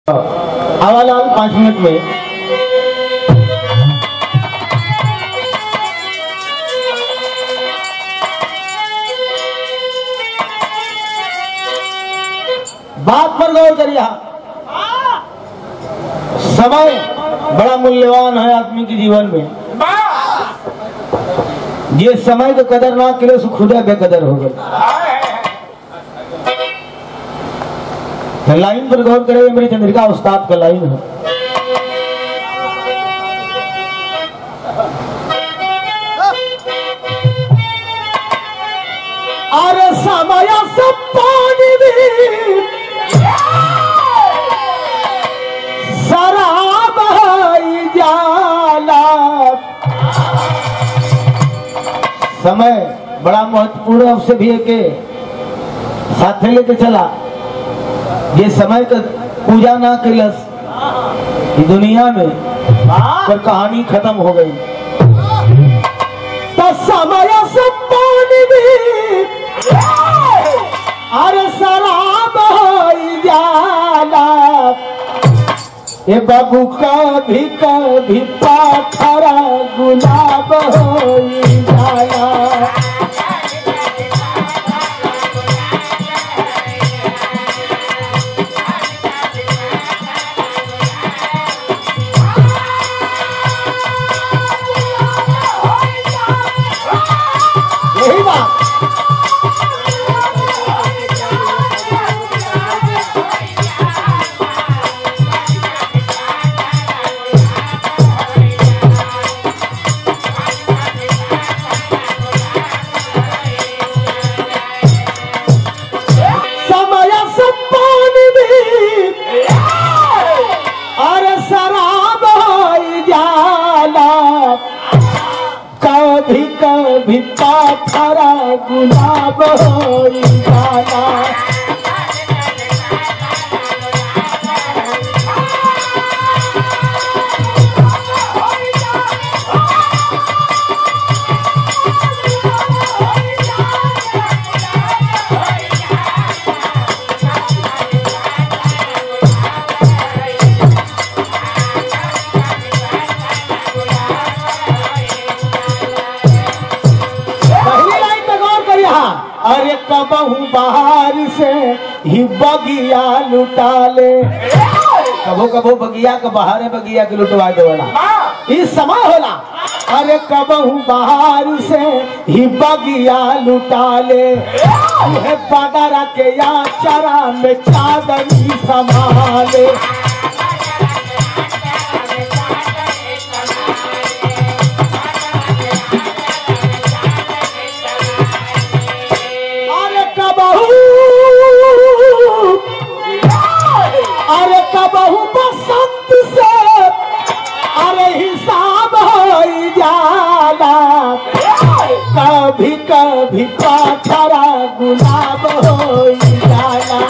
आवालाल पाँच मिनट में बात पर गौर करिए समय बड़ा मूल्यवान है आदमी के जीवन में ये समय का कदर ना करे सो खुदा बेकदर हो गए तो लाइन पर गौर करेंगे मेरी चंद्रिका उस्ताद का लाइन है अरे समय से पानी भी शराब है जाला समय बड़ा महत्वपूर्ण अवसर भी है के साथे लेके चला ये समय का पूजा ना कैलस ये दुनिया में पर कहानी खत्म हो गई तो समय से पानी भी अरे शराब हो जाला ए बाबू कभी कभी पाथरा गुलाब हो जाला यही बात समय से पानी भी अरे शराब हो जाला कभी कभी पाथरा गुलाब हो जाला पहली लाइन पे गौर करिए हाँ। अरे कबहू बाहर से ही बगिया लुटा ले कबो कबो बगिया के बाहर बगिया के लुटवा देवला इस समय होला अरे कबहू बाहर से ही बगिया लुटा ले है बदरा के या चरा में चादरी संभाले अरे कबहू अरे कबहू बसंत से अरे हिसाब हो जाला कभी कभी पाथरा गुलाब हो जाला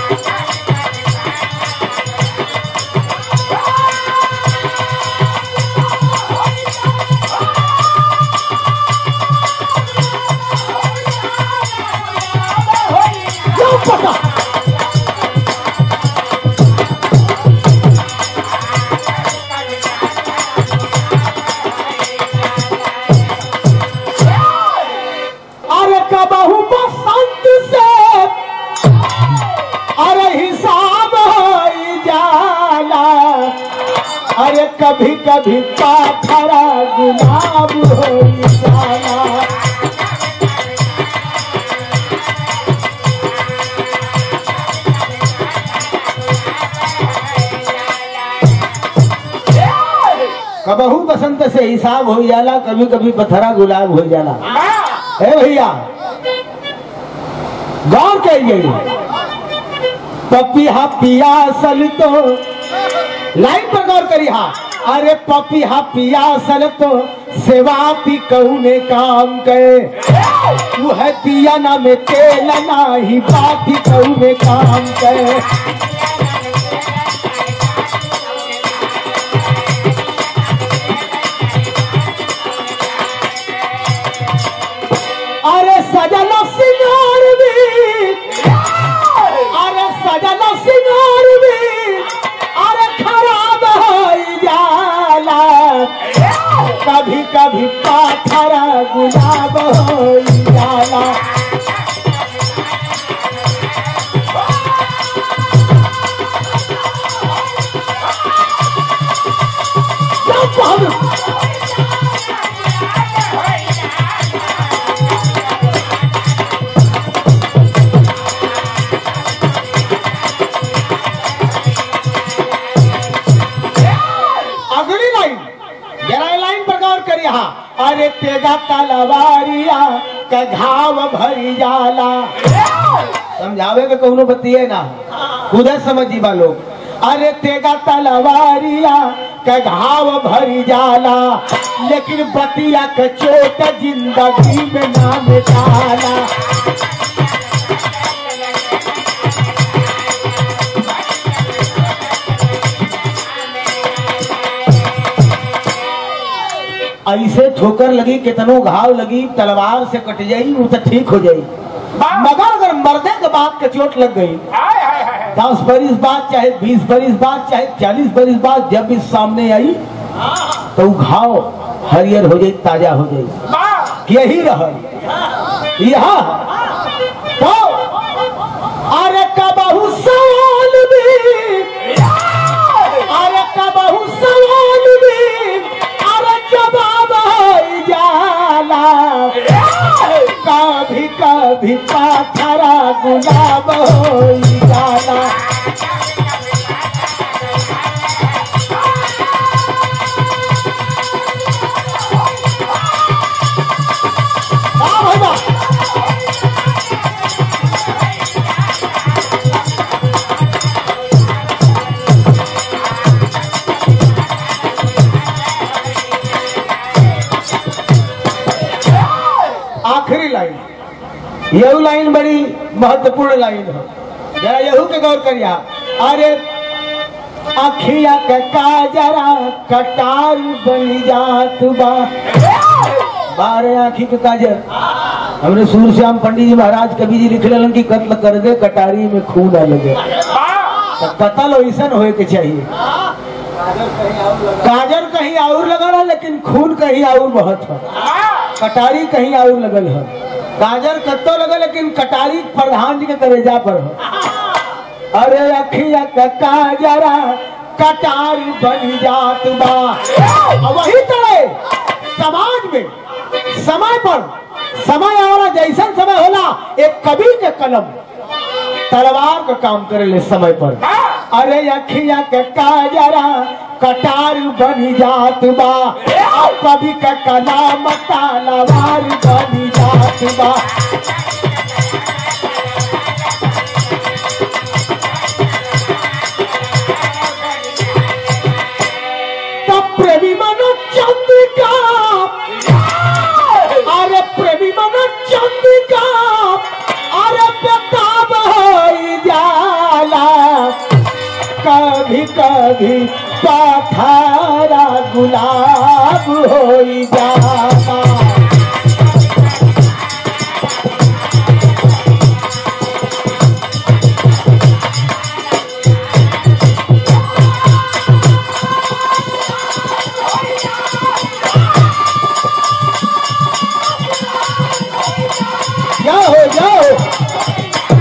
क्यों पता अरे कबहू बसंत से अरे हिसाब हो जाला अरे कभी कभी पाथरा गुलाब हो जाला कबहू बसंत से हिसाब हो जाला कभी कभी पथरा गुलाब हो जाला है भैया गौर करिए पपिया पियासल तो लाइन पर गौर करिए हाँ अरे पपिया पियासल तो सेवा पी कौने काम करे तू है पिया ना में तेल ना ही बाती कौने काम करे अरे सजल सिंगार भी अरे सजल सिंगार भी कभी पाथरा गुलाब हो जाला क्या बहादुर अगली लाइन जरा ये लाइन पर गौर करिए हाँ अरे तेगा तलवारिया का घाव भरी जाला समझावे के कौनो बतिए ना उधर समझी बा लोग अरे तेगा तलवारिया का घाव भरी जाला लेकिन बतिया का चोट जिंदगी में नाम डाला ऐसे ठोकर लगी कितनो घाव लगी तलवार से कट जाई वो तो ठीक हो जाई मगर अगर मर्दे के बात के चोट लग गई दस बरिस बाद चाहे बीस बरिस बाद चाहे चालीस बरिस बाद जब भी सामने आई तो वो घाव हरियर हो जाई ताजा हो जाई यही रहल यहाँ तो अरे कबहू सवाल भी अरे कबहू सवाल भी अरे जवाब हो जाला कभी कभी पाथरा गुलाब हो जाला हाँ भाई बा। आखिरी लाइन यह लाइन बड़ी महत्वपूर्ण लाइन है जरा यहू के गौर करिया अरे अखिया के काजरा कटार बन जात बा बारह आखी के काजर हमने सूर श्याम पंडित जी महाराज कवि जी लिख लेलन कि कत्ल कर दे कटारी में खून न लगे तो कत्ल ऐसा होए के चाहिए काजर कहीं और लगा रहा लेकिन खून कहीं और बहुत है कटारी कहीं और लगल है गाजर कत्तो लगल लेकिन कटारी प्रधान जी के करेजा पर है अरे अखिया का काजरा कटारी बन जात बा और वही तरह समाज में समय पर समय आवाला जैसन समय होला एक कवि के कलम तलवार का काम करे ले समय पर अरे अखिया के काजरा कटार बन जात बा और कभी के कलाम तलवार बन जात बा तब प्रेमी मनो चंद्रिका अरे प्रेमी मनो चंद्रिका अरे बेताब हो जाला कभी कभी पथरा गुलाब हो जाता जाओ जाओ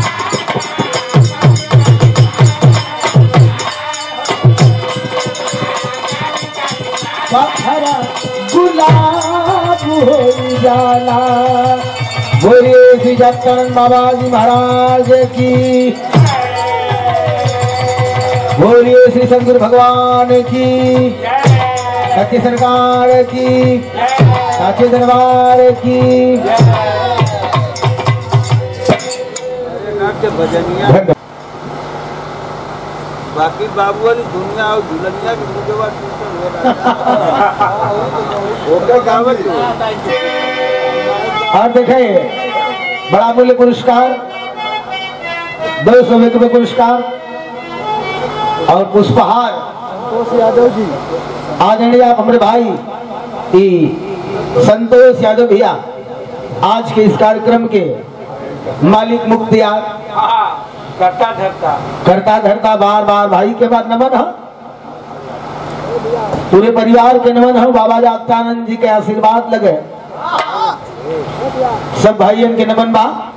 पत्थरा गुलाब हो जाला बोलिए श्री जगतन बाबा जी महाराज की बोलिए श्री शंकर भगवान की सत्य सरकार की साचे दरबार की धन्यवाद। बाकी बाबू वाली दुनिया और दुल्हनिया की मुझे बात ओके गावत और देखें बड़ा मूल्य पुरस्कार दो सौ रुपये पुरस्कार और पुष्पहार यादव जी आदरणीय आप हमारे भाई ई संतोष यादव भैया आज के इस कार्यक्रम के मालिक मुख्तियार करता धरता करता धरता बार बार भाई के बाद नमन है पूरे परिवार के नमन हो बाबा जागतानंद जी के आशीर्वाद लगे सब भाइयन के नमन बा